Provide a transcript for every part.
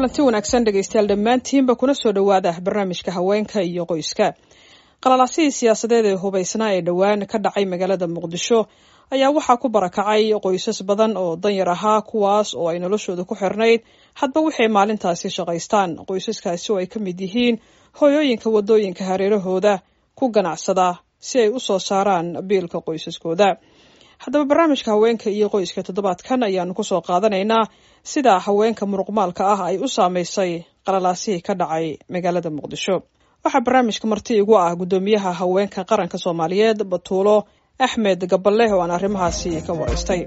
kulanti wanaagsan dhegaystayaal dhammaantiinba kuna soo dhowaada barnaamijka haweenka iyo qoyska qalalaasihii siyaasadeed ee hubaysnaa ee dhowaan ka dhacay magaalada muqdisho ayaa waxaa ku barakacay qoysas badan oo danyar ahaa kuwaas oo ay noloshooda ku xirnayd hadba waxay maalintaasi shaqaystaan qoysaskaasi oo ay ka mid yihiin hooyooyinka waddooyinka hareerahooda ku ganacsada si ay u soo saaraan biilka qoysaskooda haddaba barnaamijka haweenka iyo qoyska toddobaadkan ayaanu kusoo qaadanaynaa sida haweenka muruqmaalka ah ay u saameysay qalalaasihii ka dhacay magaalada muqdisho waxaa barnaamijka marti igu ah guddoomiyaha haweenka qaranka soomaaliyeed batuulo axmed gaballe oo aan arrimahaasi ka waraystay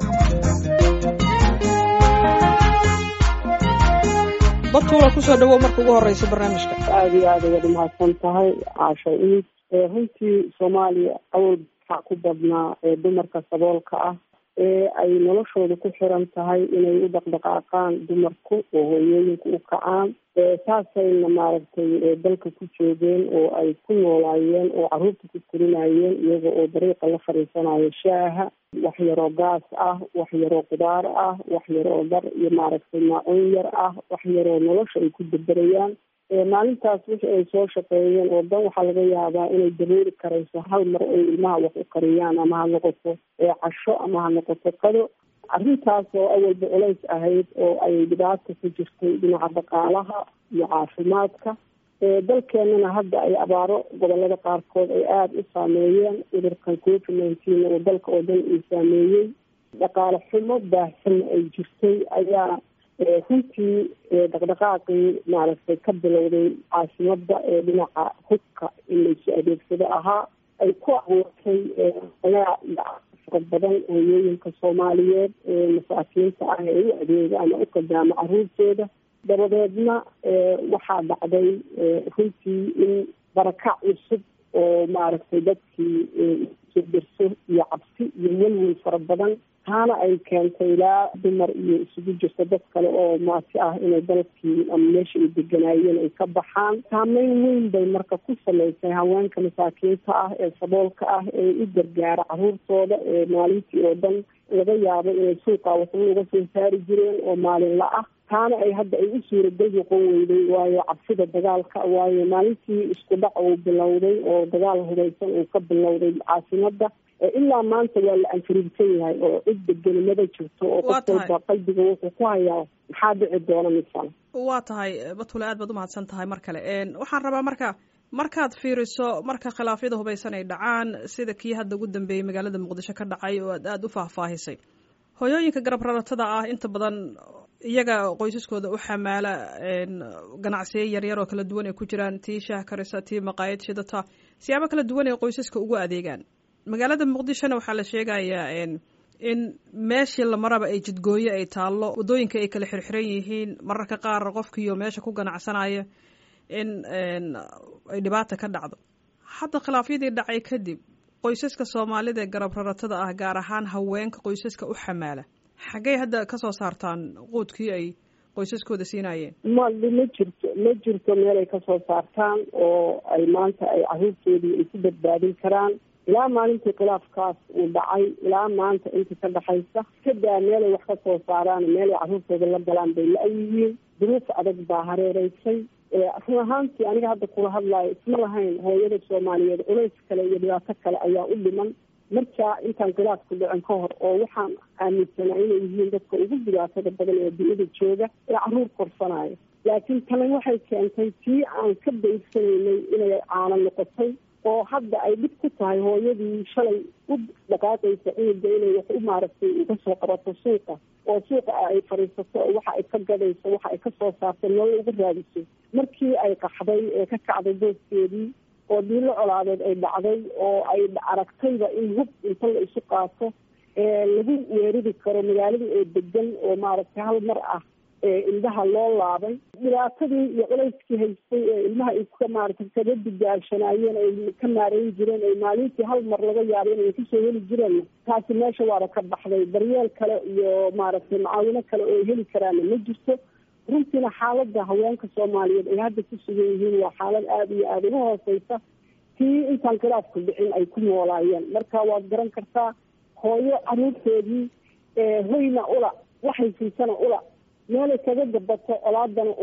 batuulo kusoo dhawow marka ugu horeysa barnaamijka aada iyo aada ayaad umahadsan tahay caasha iid runtii soomaaliya awal waxaa ku badnaa dumarka saboolka ah ee ay noloshooda ku xiran tahay inay u dhaqdhaqaaqaan dumarku oo hooyooyinka u kacaan saasayna maaragtay dalka ku joogeen oo ay ku noolaayeen oo caruurta ku korinayeen iyaga oo dariiqa la fadhiisanayo shaaha wax yaroo gaas ah wax yaroo qudaar ah wax yaroo dhar iyo maaragtay maacuun yar ah wax yaroo nolosha ay ku daberayaan maalintaas wixii ay soo shaqeeyeen oo dan waxaa laga yaabaa inay dabooli karayso hal mar ay ilmaha wax u kariyaan ama ha noqoto casho ama ha noqoto qado arrintaas oo awalba culays ahayd oo ay dhibaata ku jirtay dhinaca dhaqaalaha iyo caafimaadka dalkeenana hadda ay abaaro gobolada qaarkood ay aada u saameeyeen cudurkan covid nineteen oo dalka oo dhan uu saameeyey dhaqaale xumo baahsanna ay jirtay ayaa runtii dhaqdhaqaaqii maaragtay ka bilowday caasimada ee dhinaca hubka in laysu adeegsado ahaa ay ku abuurtay ayaa fara badan hooyooyinka soomaaliyeed ee masaakiinta ah ee u adeega ama u kadaama caruurtooda dabadeedna waxaa dhacday runtii in barakac cusub oo maaragtay dadkii sirdirso iyo cabsi iyo welwel fara badan taana ay keentay ilaa dumar iyo isugu jirta dad kale oo maati ah inay dalkii ama meesha ay deganaayeen ay ka baxaan saameyn weyn bay marka ku samaysay haweenka masaakiinta ah ee saboolka ah ee u gargaara caruurtooda ee maalintii oo dhan laga yaabo inay suuqa waxba uga soo saari jireen oo maalinla ah taana ay hadda ay u suuragal noqon weyday waayo cabsida dagaalka waayo maalintii isku dhac uu bilowday oo dagaal hubeysan uu ka bilowday caasimada ilaa maanta waa la anfariirsan yahay oo cid degenimada jirto oo qof walba qalbiga wuxuu ku hayaa maxaa dhici doona misana waa tahay batule aad baad umahadsan tahay mar kale waxaan rabaa marka markaad fiiriso marka khilaafyada hubaysan ay dhacaan sida kii hadda ugu dambeeyey magaalada muqdisho ka dhacay oo aad aada u faahfaahisay hooyooyinka garab raratada ah inta badan iyaga qoysaskooda u xamaala ganacsiyo yaryar oo kala duwan ay ku jiraan tii shaah karisa tii maqaayad shidata siyaabo kala duwan ay qoysaska ugu adeegaan magaalada muqdishona waxaa la sheegayaa in meeshii lamaraba ay jidgooyo ay taallo waddooyinka ay kala xirxiran yihiin mararka qaar qofkiiyo meesha ku ganacsanaya in ay dhibaata ka dhacdo hadda khilaafyadii dhacay kadib qoysaska soomaalida ee garab raratada ah gaar ahaan haweenka qoysaska u xamaala xaggay hadda kasoo saartaan quudkii ay qoysaskooda siinayeen ma ma jirto ma jirto meel ay kasoo saartaan oo ay maanta ay caruurtoodii ay ku badbaadin karaan ilaa maalintii khilaafkaas uu dhacay ilaa maanta inta ka dhexaysa kadaa meelay wax ka soo saaraan meelay caruurtooda la galaan bay la-yihiin duruuf adag baa hareereysay run ahaantii aniga hadda kula hadlaayo isma lahayn hooyada soomaaliyeed culays kale iyo dhibaato kale ayaa u dhiman markaa intaan khilaafku dhicin ka hor oo waxaan aaminsanaa inay yihiin dadka ugu dhibaatada badan ee dunida jooga ee caruur korsanaayo laakiin tani waxay keentay tii aan ka baysanaynay inay caano noqotay oo hadda ay dhib ku tahay hooyadii shalay u dhaqaaqaysa cunuga inay wax u maaragtay uga soo qabato suuqa oo suuqa ay fadhiisato oo waxa ay ka gadayso waxa ay ka soo saarto nolol uga raadiso markii ay qaxday ee ka kacday booskeedii oo diilo colaadeed ay dhacday oo ay aragtayba in hub inta la isu qaato lagu weerari karo magaaladii oo degan oo maaragtay hal mar ah indhaha loo laabay dhibaatadii iyo culayskii haystay ee ilmaha ay ka maaragtay kaga digaashanaayeen ay ka maareyn jireen ay maalintii hal mar laga yaabo inay kasoo heli jireen taasi meesha waaba ka baxday daryeel kale iyo maaragtay macaawino kale oo heli karaana ma jirto runtiina xaalada haweenka soomaaliyeed ay hadda ku sugan yihiin waa xaalad aada iyo aada uga hooseysa tii intaan khilaafku dhicin ay ku noolaayeen marka waad garan kartaa hooyo caruurteedii hoyna ula waxay siisana ula meelay kaga gabato colaadana ula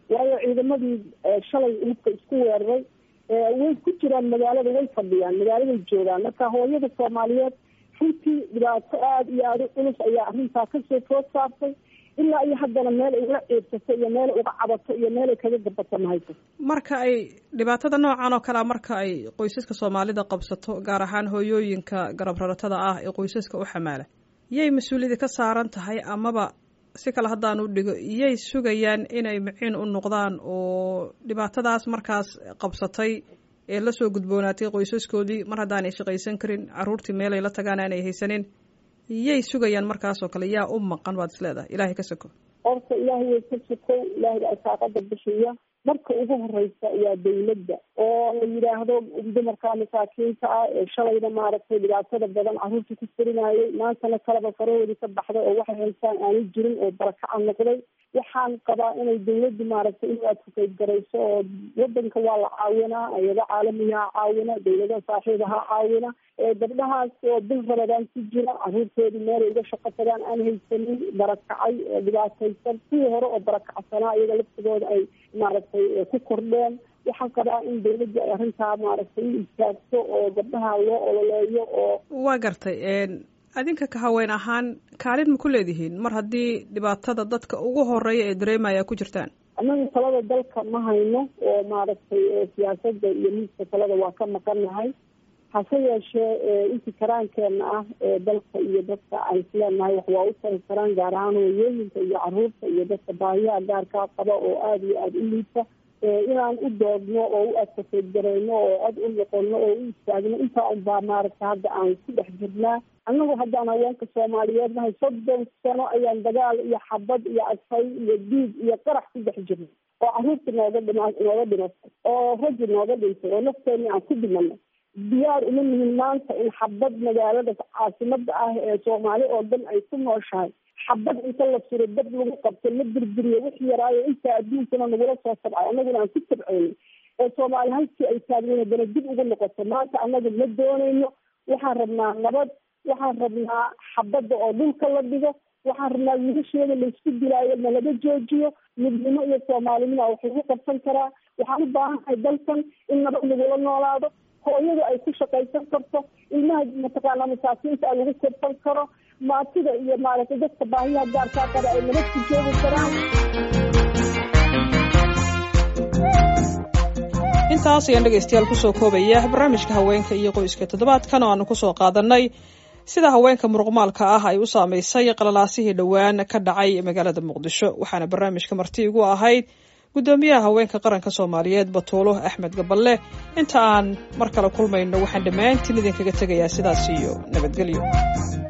waayo ciidamadii shalay lubka isku weeraray way ku jiraan magaalada way fadhiyaan magaaladay joogaan marka hooyada soomaaliyeed runtii dhibaato aada iyo aada u culus ayaa arrintaa kasoo food saartay ilaa iyo haddana meel ay uga ciibsato iyo meel ay uga cabato iyo meel ay kaga gabato mahayso marka ay dhibaatada noocan oo kalea marka ay qoysaska soomaalida qabsato gaar ahaan hooyooyinka garab raratada ah ee qoysaska u xamaala yay mas-uuliyadda ka saaran tahay amaba si kale haddaan u dhigo iyay sugayaan inay miciin u noqdaan oo dhibaatadaas markaas qabsatay ee lasoo gudboonaatay qoysaskoodii mar haddaanay shaqaysan karin caruurtii meelay la tagaan aanay haysanin yay sugayaan markaas oo kale yaa u maqan baad is leedahay ilaahay ka soko horta ilaahay way ka sokow ilaahay baa saaqada bixiya marka ugu horeysa waa dawladda oo la yidhaahdo dumarka masaakiinta ah ee shalayna maaragtay dhibaatada badan caruurta ku furinayay maantana kaleba farahoodii ka baxday oo waxay haystaan aanu jirin oo barakaca noqday waxaan qabaa inay dawladdu maaragtay in adfukayd garayso oo wadanka waa la caawinaa ayado caalamiha caawina dawladaha saaxiibaha caawina gabdhahaas oo bil rabadaan ku jira caruurtoodii meelay uga shaqo tagaan aan haysanin barakacay dhibaataysan kuwii hore oo barakacsanaa iyaga laftigooda ay maaragtay ku kordheen waxaan qabaa in dawladda ay arrintaa maaragtay u istaagto oo gabdhaha loo ololeeyo oo waa gartay adinka ka haween ahaan kaalin ma ku leedihiin mar haddii dhibaatada dadka ugu horeeya ee dareemaya ku jirtaan annaga talada dalka ma hayno oo maaragtay siyaasadda iyo miiska talada waa ka maqannahay hase yeeshee intii karaankeenna ah ee dalka iyo dadka aan isleenahay wax waa u tari karaan gaar ahaan hooyooyinka iyo caruurta iyo dadka baahiyaha gaarkaa qaba oo aada iyo aada u liita inaan u doodno oo u adkaseed garayno oo cod u noqono oo u istaagno intaa unbaa maaragta hadda aan ku dhex jirnaa annagu haddaan haweenka soomaaliyeed nahay soddon sano ayaan dagaal iyo xabad iyo adfay iyo diig iyo qarax ku dhex jirnay oo caruurta nooga dhima nooga dhimatay oo raggi nooga dhintay oo nafteeni aan ku dhimanay diyaar uma nihin maanta in xabad magaalada caasimada ah ee soomaali oo dhan ay ku nooshahay xabad inta la suro dad lagu qabto la birbiriyo wix yaraayo intaa adduunkana nagula soo sabcay annaguna aan ku sabceyno ee soomaali halkii ay taagnayn haddana dib ugu noqoto maanta annaga ma doonayno waxaan rabnaa nabad waxaan rabnaa xabadda oo dhulka la dhigo waxaan rabnaa wiilasheeda laysku dilaayo na laga joojiyo midnimo iyo soomaalinimo wax lagu qabsan karaa waxaan u baahannahay dalkan in nabad lagula noolaado hooyadu ay ku shaqaysan karto ilmaha mataqaana masaakiinta a lagu korsan karo maatida iyo maaragtay dadka baahiyaha gaarkaa qaba ay nabad ku joogi karaan intaas ayaan dhegaystayaal kusoo koobaya barnaamijka haweenka iyo qoyska toddobaadkan oo aanu kusoo qaadanay sida haweenka muruqmaalka ah ay u saamaysay qalalaasihii dhowaan ka dhacay magaalada muqdisho waxaana barnaamijka marti igu ahayd guddoomiyaha haweenka qaranka soomaaliyeed batuulo axmed gaballe inta aan mar kale kulmayno waxaan dhammaantiin idinkaga tegayaa sidaas iyo nabadgelyo